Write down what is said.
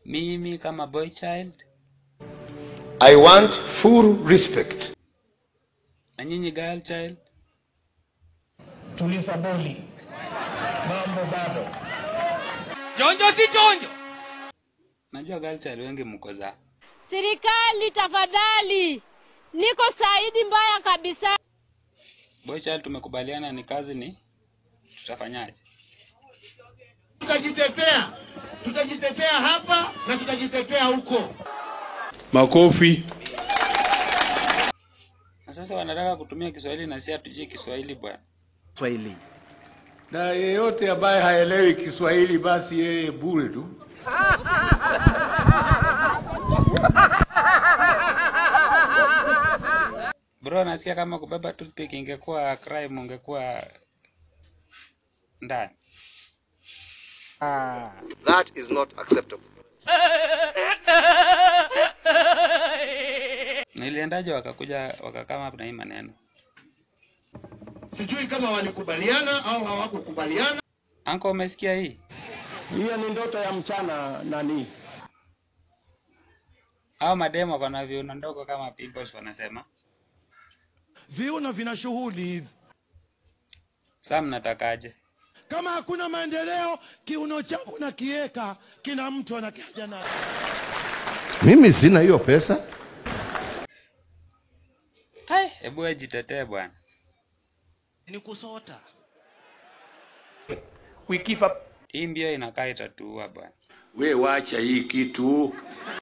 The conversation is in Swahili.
mimi kama boy child I want full respect. na nyinyi girl child Tuliza boli, mambo bado. Chonjo si chonjo. najua girl child wengi mko za Serikali tafadhali, niko Saidi mbaya kabisa. boy child tumekubaliana ni kazi ni tutafanyaje Tutajitetea, tutajitetea hapa na tutajitetea huko. Makofi. na sasa wanataka kutumia kiswahili na si hatujui kiswahili bwana Swahili. na yeyote ambaye haelewi Kiswahili basi yeye bure tu. bro nasikia kama kubeba toothpick ingekuwa crime ungekuwa ndani Ah. That is not acceptable. na iliendaje wakakuja wakakama na hii maneno Sijui kama walikubaliana au hawakukubaliana. anko umesikia hii Hiyo ni ndoto ya mchana nani? au mademo wako na viuno ndogo kama pimples wanasema Viuno vina shughuli hivi. saa mnatakaje Kama hakuna maendeleo, kiuno changu na kieka, kila mtu anakiaja nacho. Mimi sina hiyo pesa. hai hebu wewe jitetee bwana Ni kusota. We give up. hii mbio inakaa itatuua bwana We wacha hii kitu.